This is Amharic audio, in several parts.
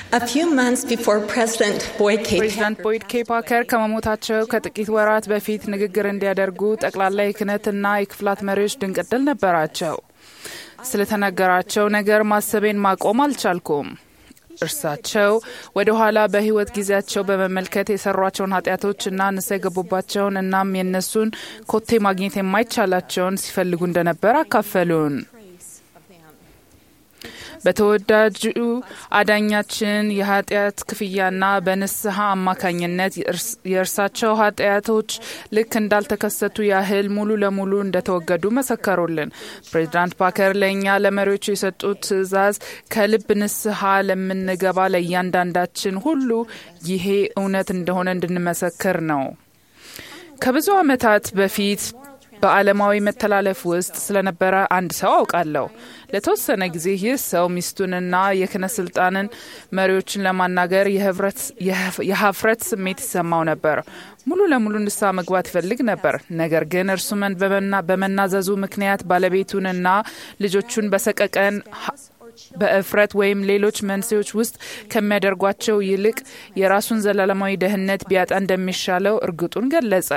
A few months before President Boyd K. ፕሬዚዳንት ቦይድ ኬ ፓከር ከመሞታቸው ከጥቂት ወራት በፊት ንግግር እንዲያደርጉ ጠቅላላ የክህነትና የክፍላት መሪዎች ድንቅ ዕድል ነበራቸው። ስለተነገራቸው ነገር ማሰቤን ማቆም አልቻልኩም። እርሳቸው ወደ ኋላ በሕይወት ጊዜያቸው በመመልከት የሰሯቸውን ኃጢአቶች እና ንስሐ የገቡባቸውን እናም የእነሱን ኮቴ ማግኘት የማይቻላቸውን ሲፈልጉ እንደነበር አካፈሉን። በተወዳጁ አዳኛችን የኃጢአት ክፍያና በንስሐ አማካኝነት የእርሳቸው ኃጢአቶች ልክ እንዳልተከሰቱ ያህል ሙሉ ለሙሉ እንደተወገዱ መሰከሩልን። ፕሬዚዳንት ፓከር ለእኛ ለመሪዎቹ የሰጡት ትዕዛዝ ከልብ ንስሐ ለምንገባ ለእያንዳንዳችን ሁሉ ይሄ እውነት እንደሆነ እንድንመሰክር ነው። ከብዙ ዓመታት በፊት በዓለማዊ መተላለፍ ውስጥ ስለነበረ አንድ ሰው አውቃለሁ። ለተወሰነ ጊዜ ይህ ሰው ሚስቱንና የክህነት ስልጣንን መሪዎችን ለማናገር የሀፍረት ስሜት ይሰማው ነበር። ሙሉ ለሙሉ ንስሐ መግባት ይፈልግ ነበር። ነገር ግን እርሱ በመናዘዙ ምክንያት ባለቤቱንና ልጆቹን በሰቀቀን በእፍረት ወይም ሌሎች መንስኤዎች ውስጥ ከሚያደርጓቸው ይልቅ የራሱን ዘላለማዊ ደህንነት ቢያጣ እንደሚሻለው እርግጡን ገለጸ።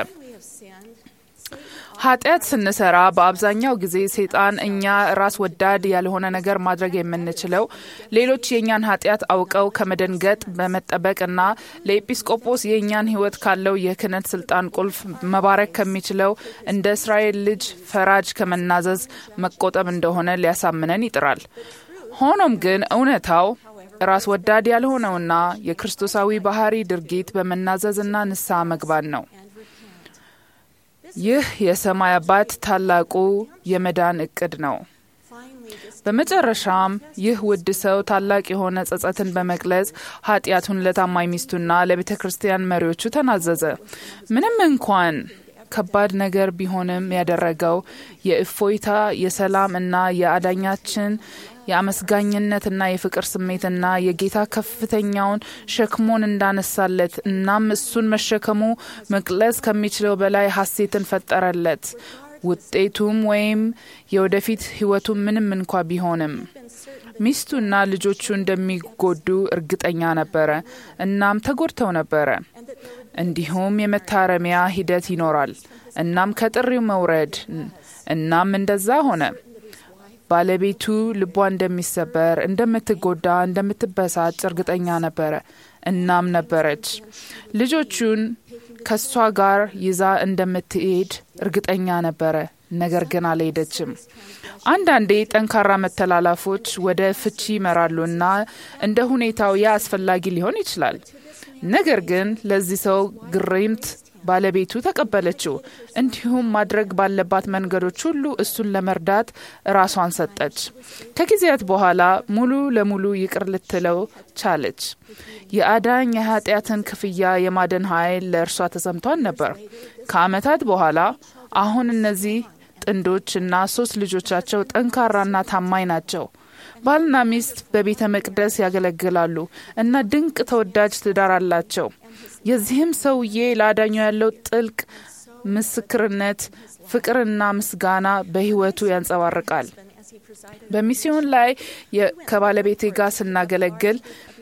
ኃጢአት ስንሰራ በአብዛኛው ጊዜ ሴጣን እኛ ራስ ወዳድ ያልሆነ ነገር ማድረግ የምንችለው ሌሎች የእኛን ኃጢአት አውቀው ከመደንገጥ በመጠበቅና ለኤጲስቆጶስ የእኛን ሕይወት ካለው የክህነት ስልጣን ቁልፍ መባረክ ከሚችለው እንደ እስራኤል ልጅ ፈራጅ ከመናዘዝ መቆጠብ እንደሆነ ሊያሳምነን ይጥራል። ሆኖም ግን እውነታው ራስ ወዳድ ያልሆነውና የክርስቶሳዊ ባህሪ ድርጊት በመናዘዝና ንስሐ መግባት ነው። ይህ የሰማይ አባት ታላቁ የመዳን እቅድ ነው። በመጨረሻም ይህ ውድ ሰው ታላቅ የሆነ ጸጸትን በመግለጽ ኃጢአቱን ለታማኝ ሚስቱና ለቤተ ክርስቲያን መሪዎቹ ተናዘዘ። ምንም እንኳን ከባድ ነገር ቢሆንም ያደረገው የእፎይታ የሰላም እና የአዳኛችን የአመስጋኝነትና የፍቅር ስሜትና የጌታ ከፍተኛውን ሸክሞን እንዳነሳለት እናም እሱን መሸከሙ መግለጽ ከሚችለው በላይ ሐሴትን ፈጠረለት። ውጤቱም ወይም የወደፊት ሕይወቱ ምንም እንኳ ቢሆንም ሚስቱና ልጆቹ እንደሚጎዱ እርግጠኛ ነበረ። እናም ተጎድተው ነበረ። እንዲሁም የመታረሚያ ሂደት ይኖራል። እናም ከጥሪው መውረድ እናም እንደዛ ሆነ። ባለቤቱ ልቧ እንደሚሰበር፣ እንደምትጎዳ፣ እንደምትበሳጭ እርግጠኛ ነበረ። እናም ነበረች። ልጆቹን ከእሷ ጋር ይዛ እንደምትሄድ እርግጠኛ ነበረ። ነገር ግን አልሄደችም። አንዳንዴ ጠንካራ መተላለፎች ወደ ፍቺ ይመራሉ እና እንደ ሁኔታው ያ አስፈላጊ ሊሆን ይችላል። ነገር ግን ለዚህ ሰው ግርምት ባለቤቱ ተቀበለችው። እንዲሁም ማድረግ ባለባት መንገዶች ሁሉ እሱን ለመርዳት ራሷን ሰጠች። ከጊዜያት በኋላ ሙሉ ለሙሉ ይቅር ልትለው ቻለች። የአዳኝ የኃጢአትን ክፍያ የማደን ኃይል ለእርሷ ተሰምቷን ነበር። ከዓመታት በኋላ አሁን እነዚህ ጥንዶች እና ሶስት ልጆቻቸው ጠንካራና ታማኝ ናቸው። ባልና ሚስት በቤተ መቅደስ ያገለግላሉ እና ድንቅ ተወዳጅ ትዳር አላቸው። የዚህም ሰውዬ ለአዳኙ ያለው ጥልቅ ምስክርነት፣ ፍቅርና ምስጋና በሕይወቱ ያንጸባርቃል። በሚስዮን ላይ ከባለቤቴ ጋር ስናገለግል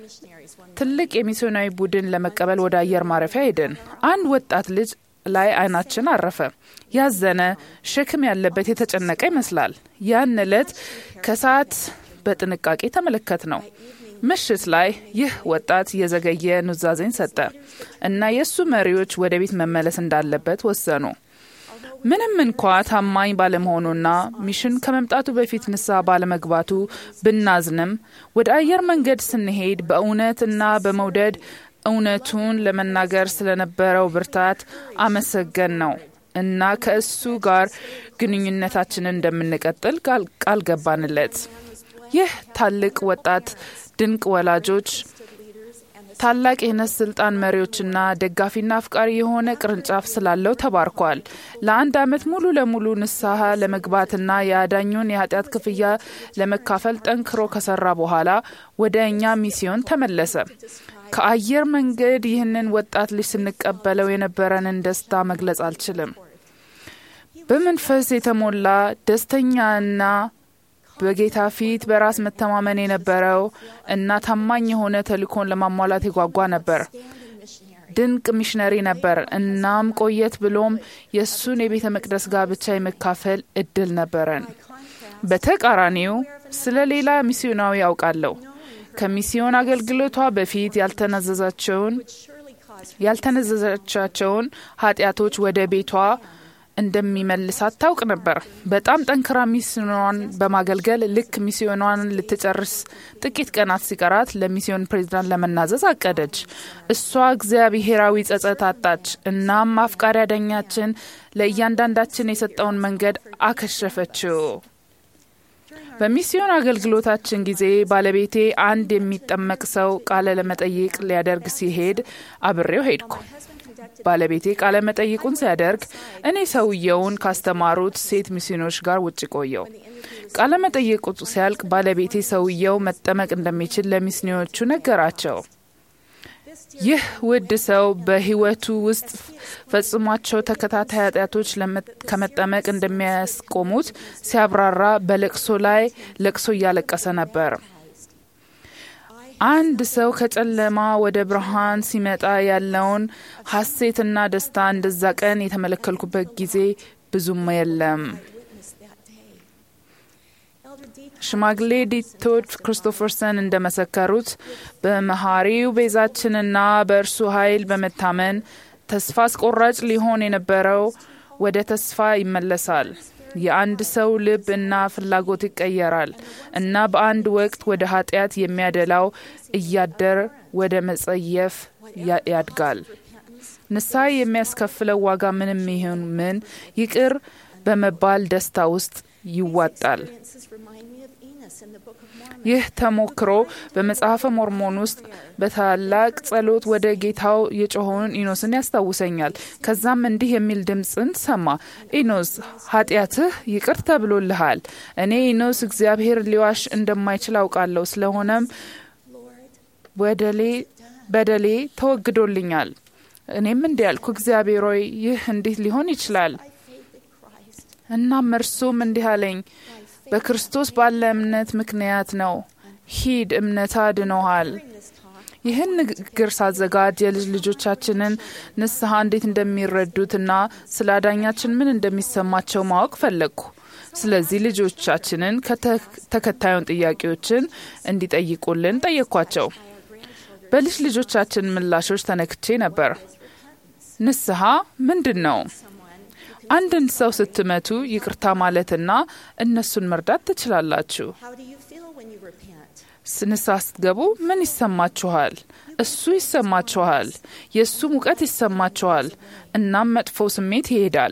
ትልቅ የሚስዮናዊ ቡድን ለመቀበል ወደ አየር ማረፊያ ሄድን። አንድ ወጣት ልጅ ላይ አይናችን አረፈ። ያዘነ፣ ሸክም ያለበት፣ የተጨነቀ ይመስላል። ያን ዕለት ከሰዓት በጥንቃቄ ተመለከት ነው። ምሽት ላይ ይህ ወጣት የዘገየ ኑዛዜን ሰጠ እና የእሱ መሪዎች ወደ ቤት መመለስ እንዳለበት ወሰኑ። ምንም እንኳ ታማኝ ባለመሆኑና ሚሽን ከመምጣቱ በፊት ንስሐ ባለመግባቱ ብናዝንም ወደ አየር መንገድ ስንሄድ በእውነት እና በመውደድ እውነቱን ለመናገር ስለነበረው ብርታት አመሰገን ነው እና ከእሱ ጋር ግንኙነታችንን እንደምንቀጥል ቃል ገባንለት። ይህ ታላቅ ወጣት ድንቅ ወላጆች ታላቅ የክህነት ስልጣን መሪዎችና ደጋፊና አፍቃሪ የሆነ ቅርንጫፍ ስላለው ተባርኳል። ለአንድ ዓመት ሙሉ ለሙሉ ንስሐ ለመግባትና የአዳኙን የኃጢአት ክፍያ ለመካፈል ጠንክሮ ከሰራ በኋላ ወደ እኛ ሚስዮን ተመለሰ። ከአየር መንገድ ይህንን ወጣት ልጅ ስንቀበለው የነበረንን ደስታ መግለጽ አልችልም። በመንፈስ የተሞላ ደስተኛና በጌታ ፊት በራስ መተማመን የነበረው እና ታማኝ የሆነ ተልእኮን ለማሟላት የጓጓ ነበር። ድንቅ ሚሽነሪ ነበር። እናም ቆየት ብሎም የእሱን የቤተ መቅደስ ጋብቻ የመካፈል እድል ነበረን። በተቃራኒው ስለ ሌላ ሚስዮናዊ ያውቃለሁ። ከሚስዮን አገልግሎቷ በፊት ያልተናዘዛቸውን ያልተነዘዘቻቸውን ኃጢአቶች ወደ ቤቷ እንደሚመልሳት ታውቅ ነበር። በጣም ጠንክራ ሚስዮኗን በማገልገል ልክ ሚስዮኗን ልትጨርስ ጥቂት ቀናት ሲቀራት ለሚስዮን ፕሬዚዳንት ለመናዘዝ አቀደች። እሷ እግዚአብሔራዊ ጸጸት አጣች። እናም አፍቃሪ አዳኛችን ለእያንዳንዳችን የሰጠውን መንገድ አከሸፈችው። በሚስዮን አገልግሎታችን ጊዜ ባለቤቴ አንድ የሚጠመቅ ሰው ቃለ ለመጠይቅ ሊያደርግ ሲሄድ አብሬው ሄድኩ። ባለቤቴ ቃለ መጠይቁን ሲያደርግ እኔ ሰውየውን ካስተማሩት ሴት ሚስዮኖች ጋር ውጭ ቆየው። ቃለ መጠይቁ ሲያልቅ ባለቤቴ ሰውየው መጠመቅ እንደሚችል ለሚስዮኖቹ ነገራቸው። ይህ ውድ ሰው በሕይወቱ ውስጥ ፈጽሟቸው ተከታታይ ኃጢአቶች ከመጠመቅ እንደሚያስቆሙት ሲያብራራ በለቅሶ ላይ ለቅሶ እያለቀሰ ነበር። አንድ ሰው ከጨለማ ወደ ብርሃን ሲመጣ ያለውን ሐሴትና ደስታ እንደዛ ቀን የተመለከልኩበት ጊዜ ብዙም የለም። ሽማግሌ ዲቶች ክሪስቶፈርሰን እንደመሰከሩት በመሐሪው ቤዛችንና በእርሱ ኃይል በመታመን ተስፋ አስቆራጭ ሊሆን የነበረው ወደ ተስፋ ይመለሳል። የአንድ ሰው ልብ እና ፍላጎት ይቀየራል እና በአንድ ወቅት ወደ ኃጢአት የሚያደላው እያደር ወደ መጸየፍ ያድጋል። ንስሐ የሚያስከፍለው ዋጋ ምንም ይሁን ምን ይቅር በመባል ደስታ ውስጥ ይዋጣል። ይህ ተሞክሮ በመጽሐፈ ሞርሞን ውስጥ በታላቅ ጸሎት ወደ ጌታው የጮኸውን ኢኖስን ያስታውሰኛል። ከዛም እንዲህ የሚል ድምፅን ሰማ። ኢኖስ ኃጢአትህ ይቅር ተብሎልሃል። እኔ ኢኖስ እግዚአብሔር ሊዋሽ እንደማይችል አውቃለሁ። ስለሆነም በደሌ ተወግዶልኛል። እኔም እንዲህ ያልኩ እግዚአብሔር ሆይ ይህ እንዲህ ሊሆን ይችላል። እናም እርሱም እንዲህ አለኝ በክርስቶስ ባለ እምነት ምክንያት ነው። ሂድ፣ እምነት አድኖሃል። ይህን ንግግር ሳዘጋጅ የልጅ ልጆቻችንን ንስሐ እንዴት እንደሚረዱትና ስለ አዳኛችን ምን እንደሚሰማቸው ማወቅ ፈለግኩ። ስለዚህ ልጆቻችንን ተከታዩን ጥያቄዎችን እንዲጠይቁልን ጠየቅኳቸው። በልጅ ልጆቻችን ምላሾች ተነክቼ ነበር። ንስሐ ምንድን ነው? አንድን ሰው ስትመቱ ይቅርታ ማለትና እነሱን መርዳት ትችላላችሁ። ንስሐ ስትገቡ ምን ይሰማችኋል? እሱ ይሰማችኋል። የእሱ ሙቀት ይሰማችኋል። እናም መጥፎ ስሜት ይሄዳል።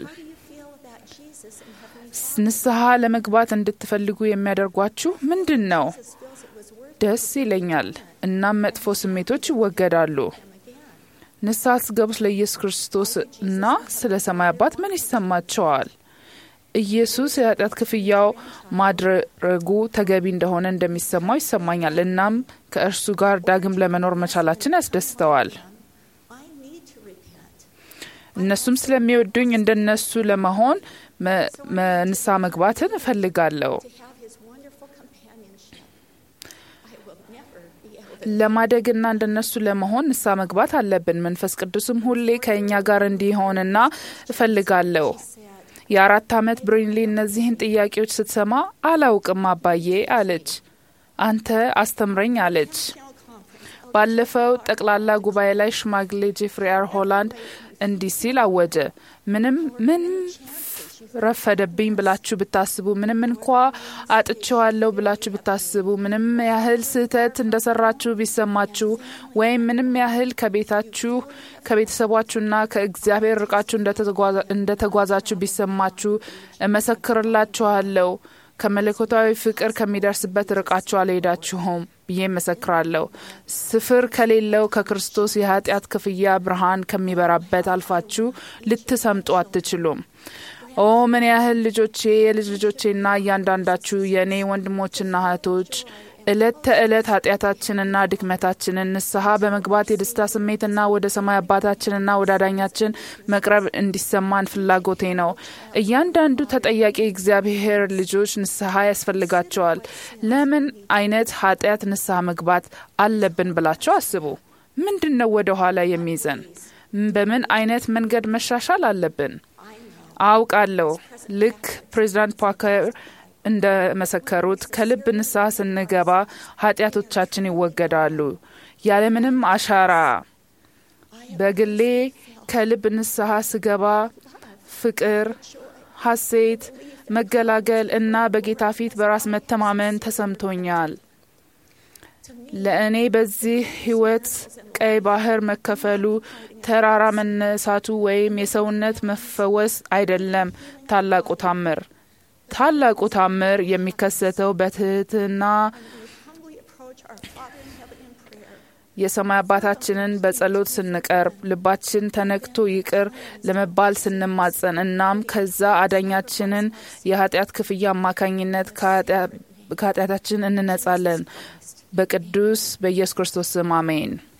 ንስሐ ለመግባት እንድትፈልጉ የሚያደርጓችሁ ምንድን ነው? ደስ ይለኛል። እናም መጥፎ ስሜቶች ይወገዳሉ። ንስሐ ስትገቡ ስለ ኢየሱስ ክርስቶስ እና ስለ ሰማይ አባት ምን ይሰማቸዋል? ኢየሱስ የኃጢአት ክፍያው ማድረጉ ተገቢ እንደሆነ እንደሚሰማው ይሰማኛል። እናም ከእርሱ ጋር ዳግም ለመኖር መቻላችን ያስደስተዋል። እነሱም ስለሚወዱኝ እንደነሱ ለመሆን ንስሐ መግባትን እፈልጋለሁ። ለማደግና እንደነሱ ለመሆን ንስሐ መግባት አለብን። መንፈስ ቅዱስም ሁሌ ከእኛ ጋር እንዲሆንና እፈልጋለሁ። የአራት ዓመት ብሪንሊ እነዚህን ጥያቄዎች ስትሰማ አላውቅም አባዬ አለች። አንተ አስተምረኝ አለች። ባለፈው ጠቅላላ ጉባኤ ላይ ሽማግሌ ጄፍሪ አር ሆላንድ እንዲህ ሲል አወጀ። ምንም ምንም ረፈደብኝ ብላችሁ ብታስቡ፣ ምንም እንኳ አጥቼዋለሁ ብላችሁ ብታስቡ፣ ምንም ያህል ስህተት እንደሰራችሁ ቢሰማችሁ፣ ወይም ምንም ያህል ከቤታችሁ ከቤተሰባችሁና ከእግዚአብሔር ርቃችሁ እንደተጓዛችሁ ቢሰማችሁ፣ እመሰክርላችኋለሁ ከመለኮታዊ ፍቅር ከሚደርስበት ርቃችሁ አልሄዳችሁም ብዬ መሰክራለሁ። ስፍር ከሌለው ከክርስቶስ የኃጢአት ክፍያ ብርሃን ከሚበራበት አልፋችሁ ልትሰምጡ አትችሉም። ኦ ምን ያህል ልጆቼ፣ የልጅ ልጆቼና እያንዳንዳችሁ የእኔ ወንድሞችና እህቶች ዕለት ተዕለት ኃጢአታችንና ድክመታችንን ንስሐ በመግባት የደስታ ስሜትና ወደ ሰማይ አባታችንና ወደ አዳኛችን መቅረብ እንዲሰማን ፍላጎቴ ነው። እያንዳንዱ ተጠያቂ እግዚአብሔር ልጆች ንስሐ ያስፈልጋቸዋል። ለምን አይነት ኃጢአት ንስሐ መግባት አለብን ብላቸው አስቡ። ምንድን ነው ወደ ኋላ የሚይዘን? በምን አይነት መንገድ መሻሻል አለብን? አውቃለሁ ልክ ፕሬዚዳንት ፓከር እንደ መሰከሩት ከልብ ንስሐ ስንገባ ኃጢአቶቻችን ይወገዳሉ ያለምንም አሻራ። በግሌ ከልብ ንስሐ ስገባ ፍቅር፣ ሐሴት፣ መገላገል እና በጌታ ፊት በራስ መተማመን ተሰምቶኛል። ለእኔ በዚህ ሕይወት ቀይ ባህር መከፈሉ፣ ተራራ መነሳቱ ወይም የሰውነት መፈወስ አይደለም። ታላቁ ታምር ታላቁ ታምር የሚከሰተው በትህትና የሰማይ አባታችንን በጸሎት ስንቀርብ ልባችን ተነክቶ ይቅር ለመባል ስንማጸን እናም ከዛ አዳኛችንን የኃጢአት ክፍያ አማካኝነት ከኃጢአታችን እንነጻለን። በቅዱስ በኢየሱስ ክርስቶስ ስም አሜን።